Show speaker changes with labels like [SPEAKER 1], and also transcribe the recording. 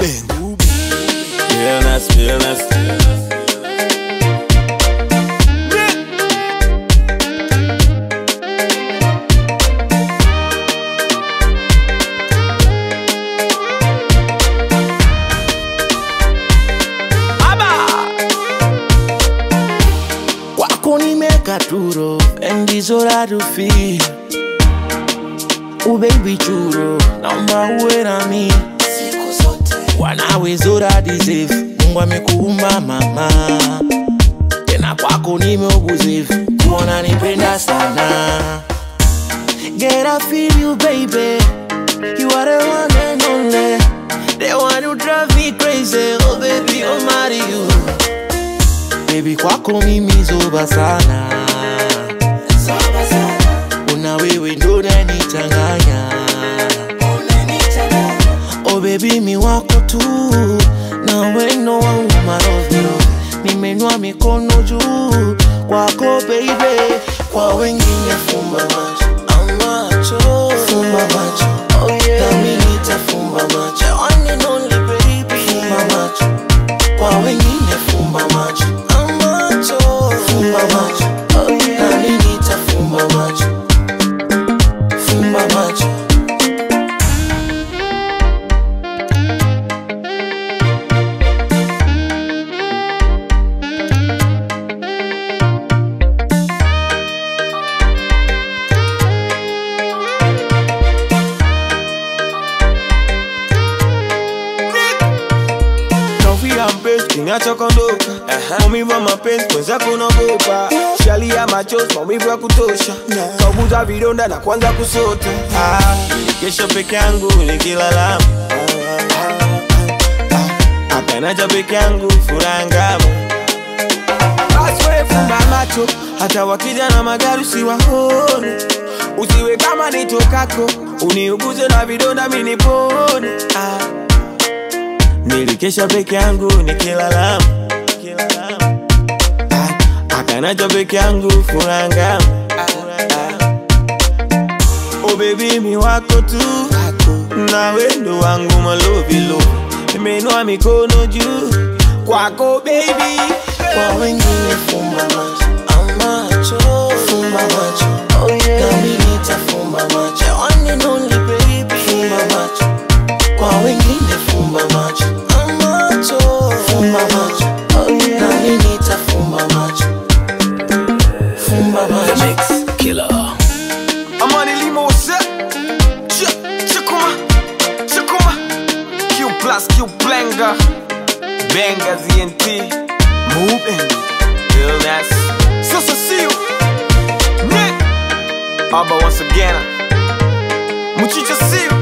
[SPEAKER 1] Ruben.
[SPEAKER 2] Realness, realness.
[SPEAKER 3] kwako nimeka turo endizora tufi ubebi churo naomba uwe nami wanawezora disefu mungu amekuumba mama tena kwako nimeuguzefu kuona nipenda sana Get I feel you baby You are the one and only The one who drive me crazy Oh baby I'll marry you Baby kwako mimi zoba sana Una wewe ndo unanichanganya Oh baby mi wako tu Na weno wangu marovyo Nimenua mikono juu Kwako baby Kwa wengine fumba macho Amacho Fumba macho Oh yeah Nami nitafumba macho The one and only baby Fumba macho kwa wengine fumba macho amacho fumba macho oh yeah. nami nitafumba macho fumba macho
[SPEAKER 4] Kofia mpenzi kinachokondoka maumivu ya mapenzi mwenzako unaogopa shali ya machozi maumivu ya kutosha kauguza vidonda na kwanza kusota
[SPEAKER 2] Ah, kesho peke yangu nikilalama akanacha peke yangu furaha ngamu
[SPEAKER 4] basi wewe fumba macho hata wakija na magari usiwaone usiwe kama nitokako uniuguze na vidonda minipone ah.
[SPEAKER 2] nilikesha peke yangu nikilalama Ah, akanacha peke yangu furaha ngamu Oh baby mi wako tu na wendo wangu malovilo nimenua mikono juu kwako baby
[SPEAKER 3] kwa wengine fumba macho amacho fumba macho oh yeah. nami nitafumba macho The one and only baby fumba macho kwa wengine fumba macho amacho fumba macho oh yeah. nami nitafumba macho fumba macho
[SPEAKER 4] Amani Limose Ch Chakuma Chakuma Q plus Q Blenga Benga ZNT Moving
[SPEAKER 2] realness
[SPEAKER 4] Sasa see you Nick Abba once again Muchicha see you